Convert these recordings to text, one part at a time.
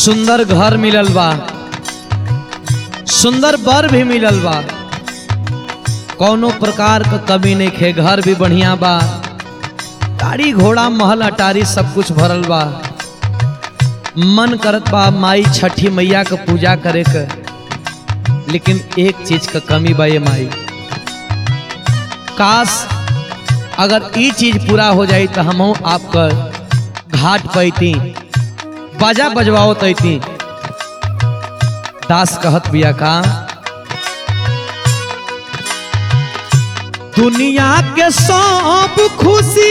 सुंदर घर मिलल बा सुंदर बर भी मिलल बा कौनो प्रकार क कमी नहीं खे घर भी बढ़िया बा गाड़ी घोड़ा महल अटारी सब कुछ भरल बा मन करत बा माई छठी मैया क पूजा करे क लेकिन एक चीज क कमी बा ये माई काश अगर ई चीज पूरा हो जाई तो हम आपका घाट पैती बाजा बजवाओ तैती दास कहत बिया का दुनिया के सब खुशी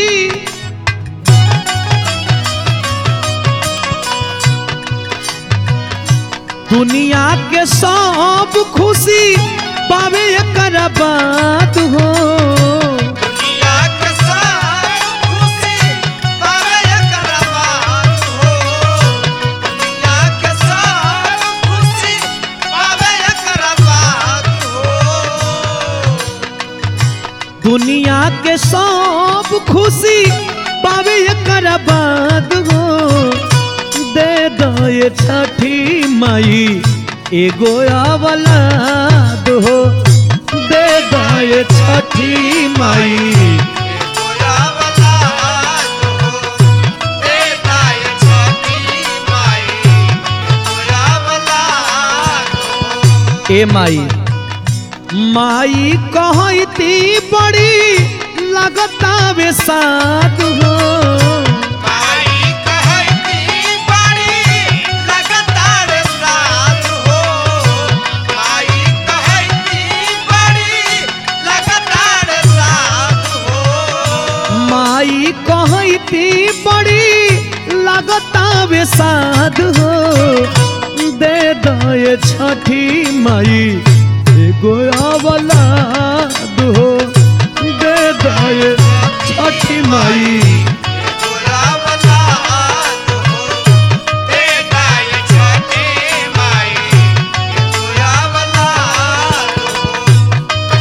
दुनिया के सब खुशी पावे कर बात हो दुनिया के साथ खुशी पावे एकर बात हो दुनिया के साथ खुशी पावे एकर बात हो दुनिया के सब खुशी पावे कर बात हो दे दो ये छठी माई एगो अवलाद हो दे दो ये छठी माई गोया वाला हो देता ये छठी माई गोया वाला हो ए माई माई कहती बड़ी लगता वे साथ हो माई कहती बड़ी लगातार साथ हो माई कहती बड़ी लगातार साथ हो माई कहती बड़ी लगता वे साध हो दे दो ये छठी माई एगो अवलाद हो दे दो ये छठी माई गोरा वाला हो देता ये छठी माई गोरा वाला हो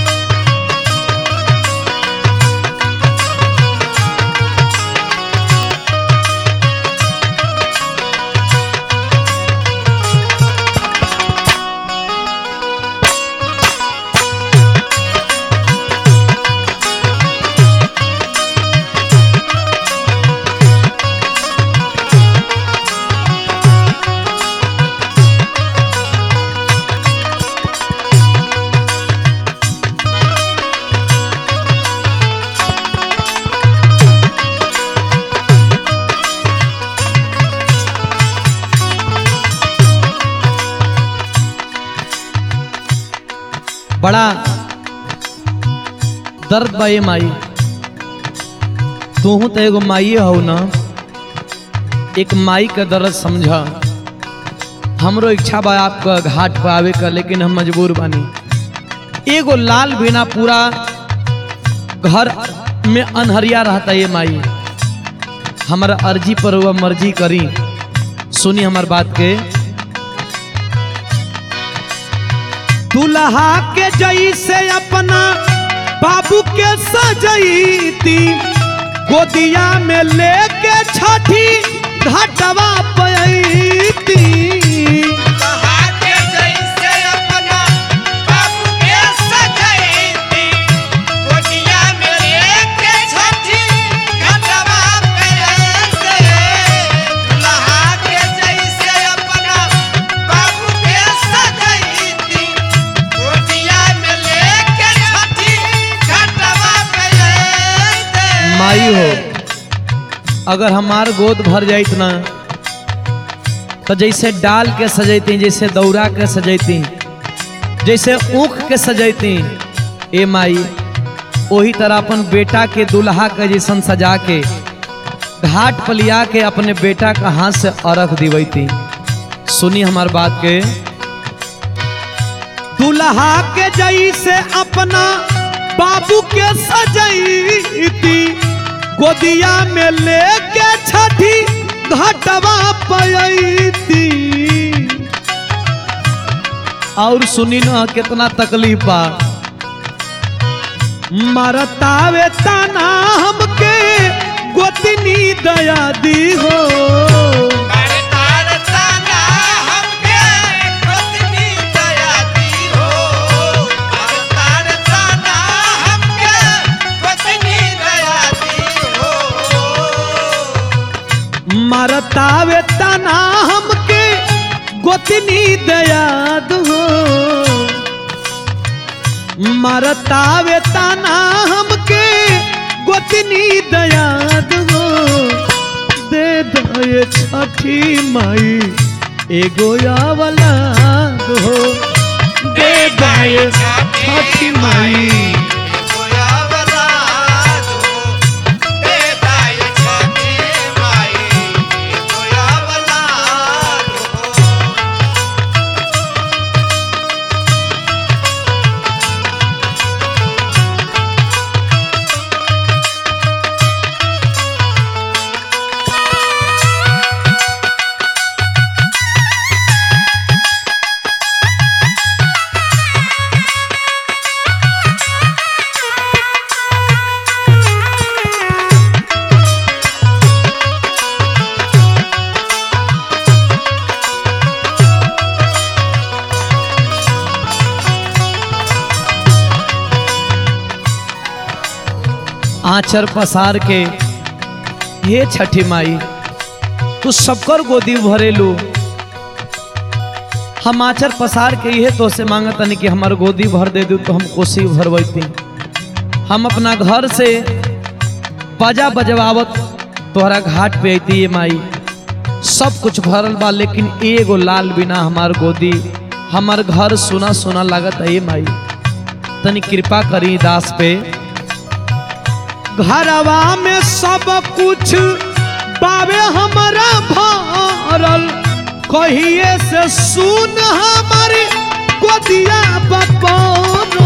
बड़ा दर्द बा ये माई तू तो एगो माई हो ना एक माई का दर्द समझ हमरो इच्छा बा आपका घाट पर आवे का लेकिन हम मजबूर बानी एगो लाल बिना पूरा घर में अनहरिया रहता ये माई हमारा अर्जी पर हुआ मर्जी करी सुनी हमार बात के दुल्हा के जैसे अपना बाबू के सजैती गोदिया में लेके छठी घाटवा पैती कहा के जैसे अपना बाबू के सजैती गोटिया में लेके छठी घटवा पे ऐसे दुल्हा के जैसे अपना बाबू के सजैती गोटिया में लेके छठी घटवा पे ऐसे माई हो अगर हमार गोद भर जाइत ना तो जैसे डाल के सजैती जैसे दौरा के सजैती जैसे ऊख के सजैती ए माई वही तरह अपन बेटा के दुल्हा के जैसन सजा के घाट पर लिया के अपने बेटा का हाथ से अर्घ दिवैती सुनी हमार बात के दुल्हा के जैसे अपना बाबू के सजैती गोदिया में लेके छठी घटवा पैती और सुनी ना कितना तकलीफ बा मरतावे ताना हमके गोतनी दया दी हो करतार ताना मारतावे तना हमके गोतनी दयाद हो मारतावे तना हमके गोतनी दयाद हो दे दे छठी माई एगो आवलाद हो दे दे छठी माई आचर पसार के ये छठी माई तू सबकर गोदी भरेलू हम आचर पसार के ये तो से मांगतनी कि हमार गोदी भर दे दू तो हम कोसी भरवैती हम अपना घर से बाजा बजवावत तोहरा घाट पे अती ये माई सब कुछ भरल बा लेकिन एगो लाल बिना हमार गोदी हमार घर सुना सुना लागत है ये माई तनी कृपा करी दास पे घरवा में सब कुछ बाबे हमारा भरल कहिए से सुन हमारी गोदिया बपौरल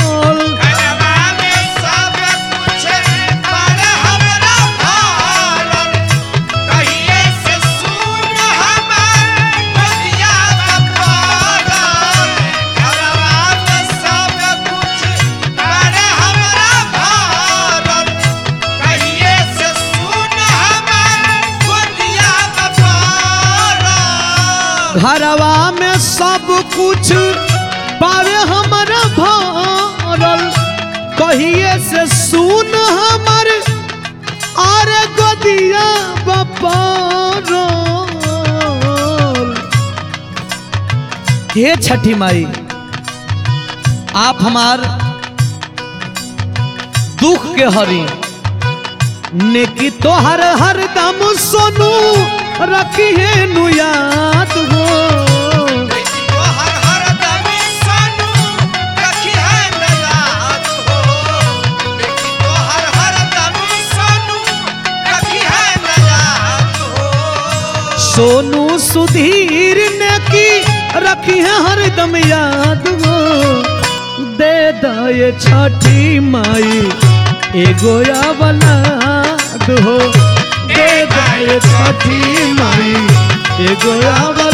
घरवा में सब कुछ बाबे हमारा भरल कहिए से सुन हमर अरे गोदिया बपौरल हे छठी माई आप हमार दुख के हरी नेकी तो हर हर दम सोनू रखी है नु याद हो सोनू सुधीर ने की रखी है हरदम याद हो दे दे छठी माई एगो आवलाद हो दे दे छठी माई एगो आवलाद